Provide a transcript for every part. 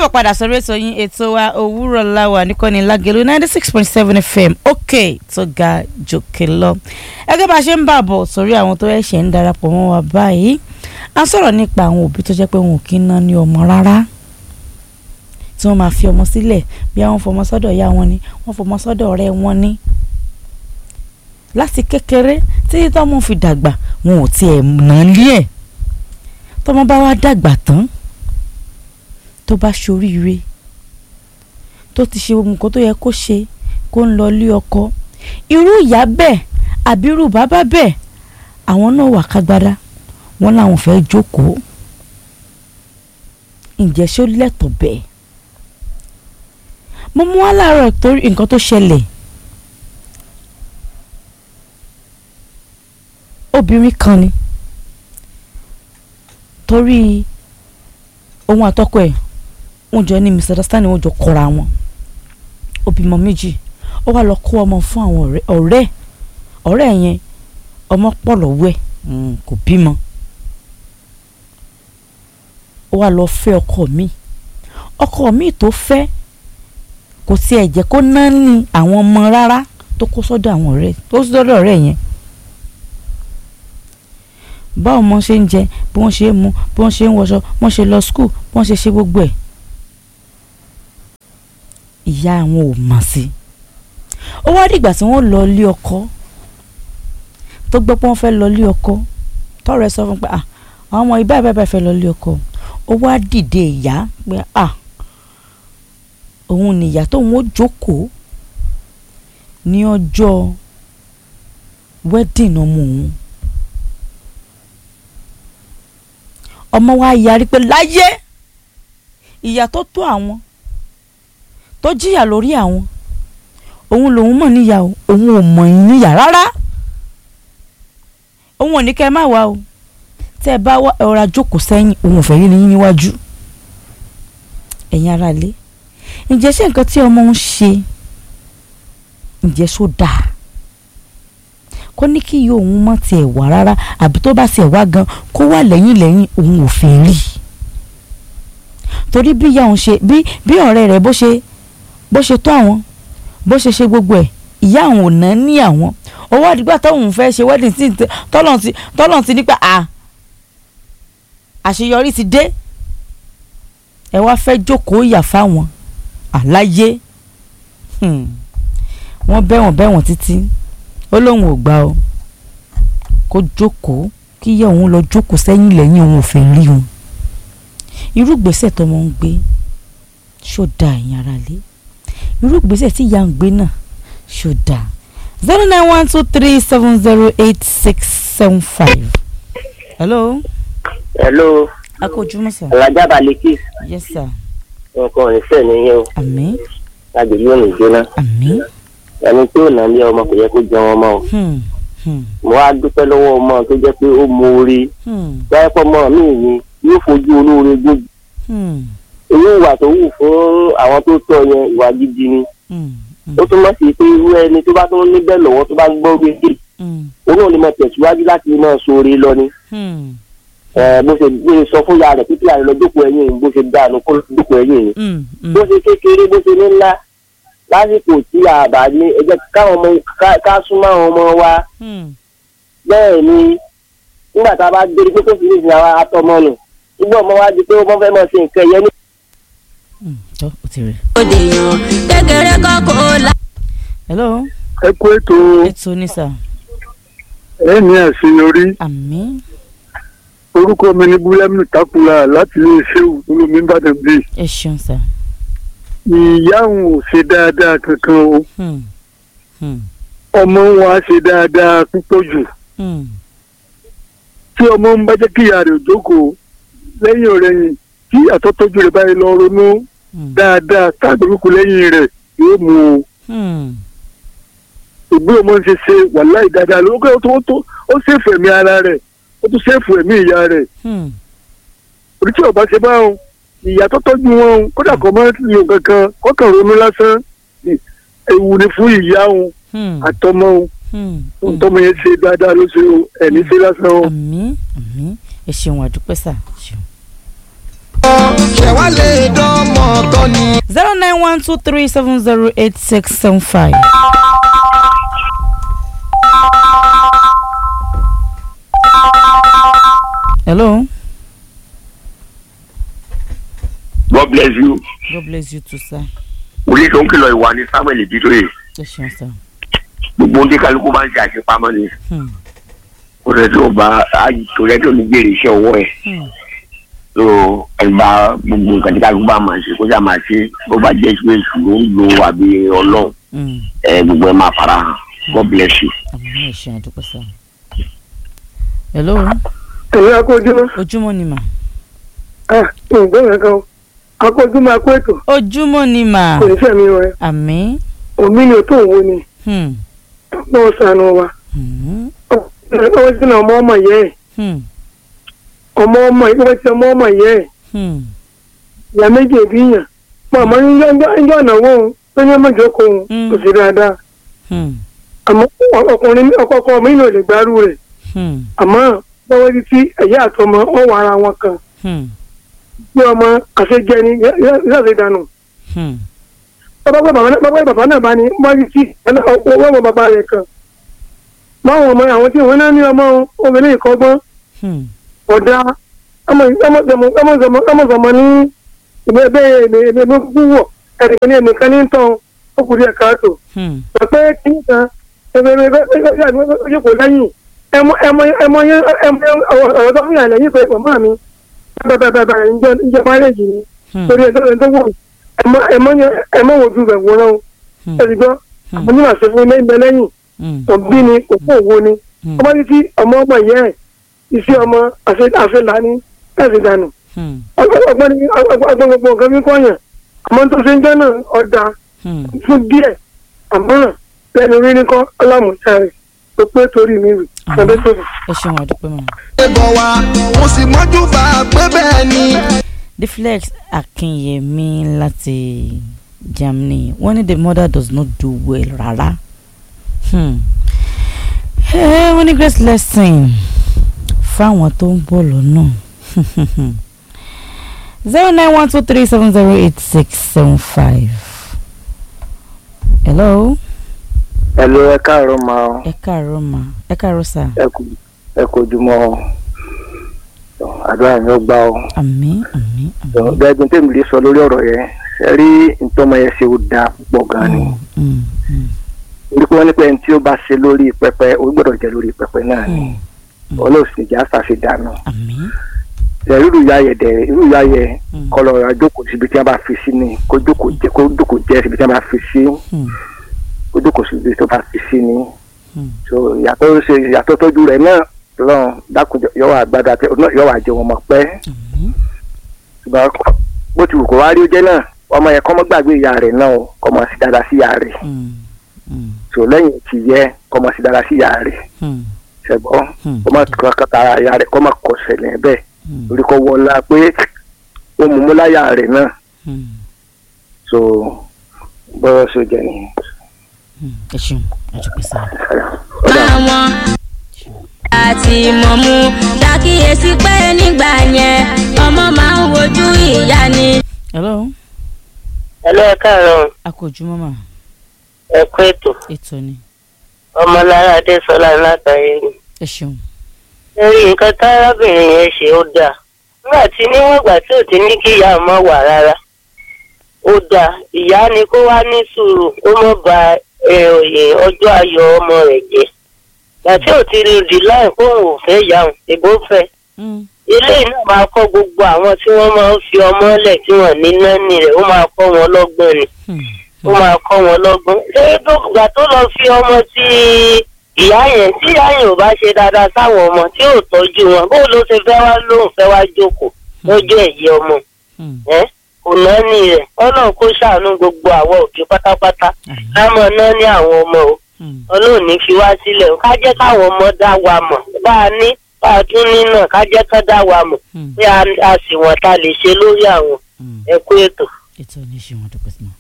káàbọ̀ padà sórí ètò yín ètò wa òwúrọ̀ láwà níkànnì lágẹ̀lú ninety six point seven fm òkè tó ga jòkè lọ. ẹgbẹ́ bá a ṣe ń bà bọ̀ sórí àwọn tó ẹ̀ṣẹ̀ ń darapọ̀ mọ́ wa báyìí a sọ̀rọ̀ nípa àwọn òbí tó jẹ́ pé wọn ò kí ń ná ní ọmọ rárá tí wọ́n máa fi ọmọ sílẹ̀ bí àwọn fọmọ sọ́dọ̀ ìyá wọn ni wọ́n fọmọ sọ́dọ̀ ọ̀rẹ́ wọn ni láti kékeré títí tọ́mọ fi dàgbà wọn ò tiẹ̀ ná lé ẹ̀ tọ́mọ bá wá dàgbà tán tó bá ṣoríire tó ti ṣe ohun kan tó yẹ kó ṣe kó ń lọ lé ọkọ irú ìyá bẹ́ẹ̀ àbí irú bàbá bẹ́ẹ̀ àwọn náà wà kágbádá wọn làwọn fẹ́ jókòó ǹjẹ́ ṣó lẹ́tọ̀ bẹ́ẹ̀ mo mú wá láàárọ̀ torí nǹkan tó ṣẹlẹ̀ obìnrin kan ni torí ohun àtọkọ ẹ̀ wọ́n jọ ní misunderstanding wọ́n jọ kọra wọn ó bímọ méjì ó wá lọ kó ọmọ fún àwọn ọ̀rẹ́ ọ̀rẹ́ ọ̀rẹ́ yẹn ọmọ pọ̀ lọ́wọ́ ẹ̀ kò bímọ ó wá lọ fẹ́ ọkọ mi ọkọ mi tó fẹ́ kò tiẹ̀ jẹ́ kó ná ní àwọn ọmọ rárá tó kó sọ́dọ̀ àwọn ọ̀rẹ́ tó sọ́dọ̀ ọ̀rẹ́ yẹn báwo ọmọ ṣe ń jẹ bí wọ́n ṣe ń mu bí wọ́n ṣe ń wọṣọ bí wọ́n ṣe lọ skul bí wọ́n ṣe ṣe gbogbo ẹ̀ ìyá àwọn ò mọ̀ sí ó wá dìgbà tí wọ́n lọ lé ọkọ tó gbọ́ pé wọ́n fẹ́ lọ lé ọkọ tọrọ ẹ sọ fún pé ah àwọn ọmọ ibà ibà fẹ́ lọ lé ọkọ ó wá dìde ìyá pé ah òun nìyá tóun ó jókòó ní ọjọ́ wedding ọmọ òun ọmọ wa yarí pé láyé ìyá tó tó àwọn tó jìyà lórí àwọn òun lòun mọ̀ níyà o òun ò mọ̀ yín níyà rárá òun ò ní kẹ́ ẹ má wá o tẹ́ ẹ bá wá ọ̀rá jókòó sẹ́yìn òun ò fẹ́ rí yín níwájú ẹ̀yin ará ilé ǹjẹ́ ṣé nǹkan tí ọmọ ń ṣe ǹjẹ́ ṣó dáa kó ní kí iye òun mọ̀ tiẹ̀ wá rárá àbí tó bá tiẹ̀ wá gan kó wà lẹ́yìn lẹ́yìn òun ò fẹ́ rí torí bí ìyá òun ṣe bí bí ọ̀rẹ́ rẹ̀ bó ṣe bó ṣe tó àwọn bó ṣe ṣe gbogbo ẹ̀ ìyá àwọn ò ná ní àwọn owó àdìgbà tóun fẹ́ ṣe wedding tí tọ́lọ̀ ti tọ́lọ̀ ti nípa à àṣeyọrí ti dé ẹ wá fẹ́ jókòó ìyà fáwọn àláyé wọ́n bẹ́wọ̀n bẹ́wọ̀n títí ó lóun ò gbà o kó jókòó kí ìyá òun lọ jókòó sẹ́yìn lẹ́yìn òun ò fẹ́ rí òun irú gbèsè tọmọ ń gbé ṣó da ẹ̀yin ara lé irú gbèsè tí ìyá ń gbé náà ṣó da zero nine one two three seven zero eight six seven five. hello. hello. a kò jùmọ̀ sir. alájà balẹ̀kì. yes sir. nǹkan ìfẹ́ nìyẹn o. àmín agbègbè ò ní jóná. àmín. ẹni tí ò ná lé ọmọ kò yẹ kó jẹun ọmọ o. Hmm, hmm, mo wá dúpẹ́ lọ́wọ́ ọmọ tó jẹ́ pé ó mọ orí. hmm, báyọ̀ pọ̀ mọ́ mi ni yóò fojú olóore gbójú. hmm, irú ìwà tó wù fún àwọn tó tọ́ yẹn ìwà gidi ni. hmm, hmm, ó túmọ̀ sí pé irú ẹni tó bá tún níbẹ̀ lọ́wọ́ tó bá gbọ́ wípé hmm, òun ò ní mọ tẹ̀síwájú láti máa sóore lọ ni. hmm, Ẹ, bó ṣe bó ṣe sọ fún ya rẹ̀ pípẹ́ àrẹ lọ jókòó ẹ̀yìn bó ṣe dànù kó jókòó ẹ̀yìn ni. hmm, hmm. bó ṣe kékeré bó ṣe ní ńlá lásìkò tí a bá ní ẹ jẹ́ káwọn ọmọ ká- ká súnmọ́ àwọn ọmọ wa hmm. bẹ́ẹ̀ ni nígbà tá a bá dérí pé kó fi ní ìsìn àwa atọmọ nù nígbà ọmọ wa di pé wọ́n fẹ́ máa ṣe nǹkan ẹ̀yẹ ní. Hmm, tó o ti rí. òdèyàn kékeré kọ́kọ́ la. hello ẹ kú ètò ètò ní sir. ẹ ní àṣeyọrí àmín orúkọ mi ní búlẹ́mù takula láti ilé ṣéwù olómi ìbàdàn bíi ẹ ṣeun sir. ìyá òun ò ṣe dáadáa kankan o Hmm, hmm, ọmọ wọn á ṣe dáadáa púpọ̀ jù hmm, tí ọmọ ń bá jẹ́ kí ìyá rẹ̀ jókòó lẹ́yìn ọ̀rẹ́yìn tí àtọ́tọ́jú rẹ̀ báyìí lọ ronú hmm, dáadáa táàgbérúkú lẹ́yìn rẹ̀ yóò mú o hmm, ìgbé ọmọ ń ṣe ṣe wàláì dáadáa lókè ó tó ó tó ó ṣèfù ẹ̀mí ara rẹ̀ ó tún ṣèfù ẹ̀mí ìyá rẹ̀ hmm, orí tí ọba ṣe bá wọn ìyá tó tọ́jú wọn o, kódà kọ́ máa ń lò kankan kọ́kàn ronú lásán ni, ewu ni fún ìyá wọn hmm, àtọmọ wọn hmm, ohun tọmọ yẹn ṣe dáadáa ló ṣe o ẹni ṣe lásán o. àmín àmín ẹ ṣeun àdúpẹ́ sà ṣeun. ṣẹ̀wá lè dánmọ̀ irọ́ ni. zero nine one two three seven zero eight six seven five. hello God bless you. god bless you too sir Orí tó ń kìlọ̀ ìwà ni Samuel Bítóyè. ẹ ṣeun sir. Gbogbo ohun tí kálukú máa ń ṣe àṣepamọ́ ni. Hmm. Kò rẹ̀ tó bá kò rẹ̀ tó ní gbèrè iṣẹ́ ọwọ́ ẹ̀. Hmm. So ẹgbà gbogbo nǹkan tí kálukú bá máa ṣe kó sá máa ṣe bó bá jẹ́ pé èṣù ló ń lo àbí ọlọ́run Hmm. ẹ gbogbo ẹ máa fara hàn. God bless you. àmì ẹ ṣeun àdúpẹ́ sir. hello ẹ̀yin akójúmọ́ ojúmọ́ ni mà. ah ǹgbọ́n yẹn kan akójúmọ́ akó ètò ojúmọ́ ni mà. kò ní fẹ́mi rẹ àmì. omi ni o tó wo ni Hmm. náà sànù wa Hmm. ọwọ́ sí náà ọmọ ọmọ yẹ ẹ̀ Hmm. ọmọ ọmọ yẹ ọwọ́ sí ọmọ ọmọ yẹ ẹ̀ Hmm. ìyá méjì èbí yàn mọ àmọ́ níjọ́ níjọ́ ìnáwó òun tó ní ọmọ ìjókòó òun Mm. kò sí dáadáa Hmm. àmọ́ ọkùnrin ọkọ mi náà lè gbárù rẹ̀ Hmm. àmọ́ bọ́wọ́ di tí ẹ̀yà àtọmọ wọn wà ara wọn kan Hmm. bí ọmọ àṣejẹni yóò dànù Hmm. bàbá bàbá náà bàbá bàbá náà bá ní wọ́n di tí owó ọmọ bàbá rẹ̀ kan báwọn ọmọ àwọn tí wọ́n náà ní ọmọ obìnrin ìkọ́gbọ́n Hmm. ọ̀dà ọmọọmọ ní ìgbẹ́ ẹgbẹ́ ẹgbẹ́ kúkú wọ̀ ẹnìkan ní ẹnìkan ní tán ọkùnrin ẹ̀ka àtò Hmm. pé kí n kan ẹgbẹ́ ẹgbẹ́ ẹgbẹ́ ẹgbẹ́ kò lẹ́yìn ẹmọ ẹmọ ẹmọ yẹn ẹmọ ọ̀rọ̀ tó fún yàn lẹ́yìn pé màmá mi bàbàbàbà ìjọ márẹ́jì ni Hmm. torí ẹjọ́ ẹjọ́ wò ẹmọ ẹmọ yẹn ẹmọ wò ju bẹ̀ wọ́n náà Hmm. ẹ̀sìn gbọ́ àmọ́ ní màá ṣe fún ilé ìbẹ̀ lẹ́yìn Hmm. òbí ni kò fún òwò ni Hmm. ọmọ títí ọmọ ọmọ yẹ ẹ iṣẹ́ ọmọ àfẹlá ní ẹsìn dànù Hmm. ọgbọ́n ní ọgbọ́n gbogbo nǹkan bí kọyàn àmọ́ tó ṣe ń jẹ́ náà ọ̀dà Hmm. fún díẹ̀ àmọ́ lẹ́nu rí ní kọ́ ọlámùsá rẹ̀ tó pé torí mi rì ọdún tó bọ̀. ẹ ṣeun àdúpẹ́ mọ́. ṣé bọ̀ wá mo sì mọ́jú bá a pé bẹ́ẹ̀ ni. deflex akinyemi láti germany wọ́n ní the mother does not do well rárá. Hmm. Eh, wọ́n ní great lesson fáwọn tó ń bọ̀ lọ́nà. zero nine one two three seven zero eight six seven five. hello ẹ ló ẹ káàárọ̀ máa ọ ẹ káàárọ̀ ma ẹ káàárọ̀ sà ẹ kò ẹ kò jùmọ̀ ọ àdúrà mi ó gbà ọ. àmín àmín àmín. gbẹ́gun tèmi lè sọ lórí ọ̀rọ̀ yẹn ṣe rí ntọ́mọ yẹn ṣe ó dáa púpọ̀ gan ni Mm, mm, torí pé wọ́n ní pé ẹni tí ó bá ṣe lórí pẹpẹ ó gbọ́dọ̀ jẹ́ lórí pẹpẹ náà ni mm. olóòsì ìjà ṣàfidànù àmín. ṣe irú ìyá yẹ dẹ irú ìyá yẹ Mm. kọlọ àjókòó síbi tí wọ́n bá fi sí ni kó jókòó jẹ kó jókòó jẹ síbi tí wọ́n bá fi sí Mm, kó jókòó síbi tó bá fi sí ni mm. so ìyàtọ̀ ṣe ìyàtọ̀ tọ́jú rẹ̀ náà lọ́n dákùjọ yọ̀wọ̀ àgbàdo àti yọ̀wọ̀ àjẹ wọn mọ̀ pẹ́ àmín. ṣùgbọ́n bó ti wù kó wá rí ó jẹ́ náà ọmọ yẹn kọ́ mọ́ gbàgbé ìyá rẹ̀ náà o kọ́ mọ́ sí dáadáa sí ìyá rẹ̀ Mm, mm, so lẹ́yìn tí yẹ kọ́ mọ́ sí dáadáa sí ìyá rẹ̀ mm, ṣẹ̀gbọ́n Hmm. kọ́ mọ́ kankan tara ìyá rẹ̀ kọ́ mọ́ kọ́ ṣẹlẹ̀ bẹ́ẹ̀ mm, torí kọ́ wọlá pé ó mú mú láyà rẹ̀ náà mm, so bọ́rọ̀ ṣe jẹ́ ni. mm. ẹ ṣeun àdúpẹ́ sà. àwọn àti mọ̀mú ṣàkíyèsí pé nígbà yẹn ọmọ máa ń wojú ìyá ni. hello ẹ lọ́ọ́ káàárọ̀ a kò jùmọ̀ mà ẹ kú ètò ètò ni ọmọlára adésọlá látàrí ni. ẹ ṣeun. lórí nǹkan tárábìnrin yẹn ṣe ó dáa nígbà tí níwọ̀n ìgbà tí ò ti ní kí ìyá ọmọ wà rárá ó dáa ìyá ni kó wá ní sùúrù ó mọ̀ ba ẹ, òye ọjọ́ ayọ̀ ọmọ rẹ̀ jẹ́ ìgbà tí ò ti rí rí láì kó òun ò fẹ́ yà òun ìbò fẹ́ Mm, ilé náà máa kọ́ gbogbo àwọn tí wọ́n máa ń fi ọmọ lẹ̀ tí wọ́n ní nání rẹ̀ ó máa kọ́ wọn lọ́gbọ́n ni mm, ó máa kọ́ wọn lọ́gbọ́n. ṣé dókítà tó lọ fi ọmọ tí ìyá yẹn tí ìyá yẹn ò bá ṣe dáadáa sáwọn ọmọ tí ò tọ́jú wọn bó ló ṣe fẹ́ wá lóhùn fẹ́ wá jókòó lọ́jọ́ ẹ̀yẹ ọmọ mm. ẹ́ kò náání rẹ̀ ọlọ́run kó ṣàánú gbogbo àwọn òbí pátápátá àmín. lámọ̀ náání àwọn ọmọ o Mm, ọlọ́run ní fi wá sílẹ̀ o ká jẹ́ káwọn ọmọ dá wa mọ̀ bá a ní bá a tún ní náà ká jẹ́ ká dá wa mọ̀ mm, pé a a sì wọ̀n ta lè ṣe lórí àwọn mm. ẹ̀kú ètò. ètò ni ṣe wọn dúpẹ́ sí.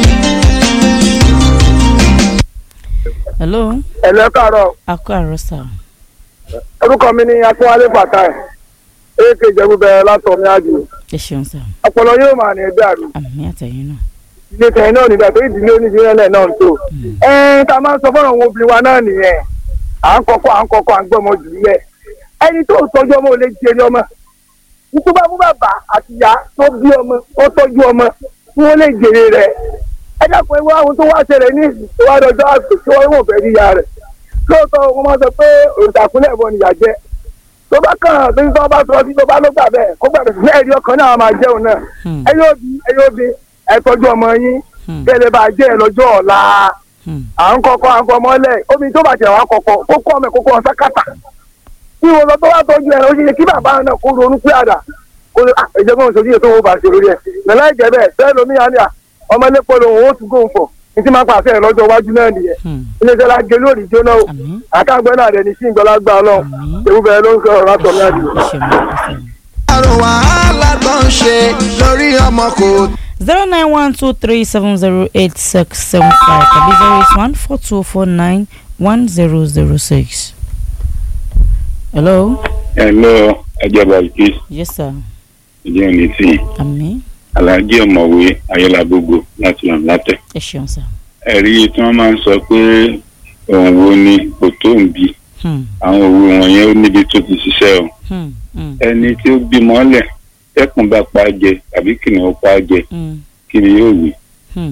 hello ẹ lọ káàárọ̀ a kó àárọ̀ sà. orúkọ mi ni akínwálé fatai èké ìjẹ́bú bẹ̀rẹ̀ látọ̀ ní àjò ẹ ṣeun sá ọpọlọ yóò máa ní ẹgbẹ́ àrùn àmì àtẹ̀yìn náà ilé tẹ̀yìn náà nígbà tó ìdílé oníṣẹ́lẹ̀ náà ń tó ẹ̀ẹ́n tá a máa ń sọ fọ́nà àwọn obìnrin wa náà nìyẹn à ń kọ́kọ́ à ń kọ́kọ́ à ń gbọ́mọ jù lẹ̀ ẹni tó tọ́jú ọmọ ò lè jèrè ọmọ nítorí bá fún bàbá àti ìyá tó bí ọmọ tó tọ́jú ọmọ tí wọ́n lè jèrè rẹ̀ ẹ dákun ẹ wá ohun tó wá ṣẹlẹ̀ ní ìsìn tó wá dọjọ́ àgbè tí wọ́n wọ̀ fẹ́ rí ìyá rẹ̀ lóòótọ́ wọn máa sọ pé òǹtàkùnlẹ̀ bọ̀ nìyà jẹ́ tó bá kàn án tó ń tọ́ bá sọ sí tó bá ló gbà bẹ́ẹ̀ kó gbàgbé sí ẹ̀rí ọkàn náà máa jẹun náà Hmm. ẹ yóò bí ẹ yóò bí ẹ tọ́jú ọmọ yín Hmm. kẹ́lẹ́ bá jẹ́ ẹ lọ́jọ́ ọ̀la Hmm. à ń kọ́kọ́ à ń kọ́ mọ́lẹ̀ omi tó bàjẹ́ wà kọ́kọ́ kó kọ́ ọmọ ẹ̀ kó kọ́ ọ sákàtà tí wọn lọ tó wá tọ́jú ẹ̀ lọ sí kí bàbá náà kó ronú pé àdá kó lè ẹ̀jẹ̀ fún òṣèlú yẹn tó wọ́n bá ṣe lórí ẹ̀ nàlá ìjẹ́ bẹ́ẹ̀ bẹ́ẹ̀ lómi yá ni à ọmọ elépo lòun ó tún góun fọ̀ ní tí máa pàṣẹ ẹ̀ lọ́jọ́ iwájú náà nìyẹn Hmm. iléeṣẹ́ la gé lórí jóná o àmì àtàgbẹ́ náà rẹ̀ ní sí ìgbọ́lágbá ọlọ́run Àmín. ewu bẹ̀rẹ̀ ló ń sọ̀rọ̀ látọ̀ náà nìyẹn. ẹ ṣeun ẹ ṣeun. àrùn wàhálà tó ń ṣe lórí ọmọ kò zero nine one two three seven zero eight six seven five tàbí zero eight one four two four nine one zero zero six. hello. Hello, Ajaba Ikis, yes sir. ìdí òní tí àmì Alhaji ọ̀mọ̀wé Ayọ́lágbogbo láti Làǹlátẹ̀. ẹ ṣeun sir. Ẹ̀rí tí wọ́n máa ń sọ pé òun wo ni kò tó ń bí. Hmm. Àwọn òwe wọ̀nyẹn ó níbi tó ti ṣiṣẹ́ o. Hmm. Hmm. Ẹni tí ó bímọ lẹ̀ tẹ́kùn bá pa á jẹ tàbí kìnìún pa á jẹ Hmm. kí ni yóò wí.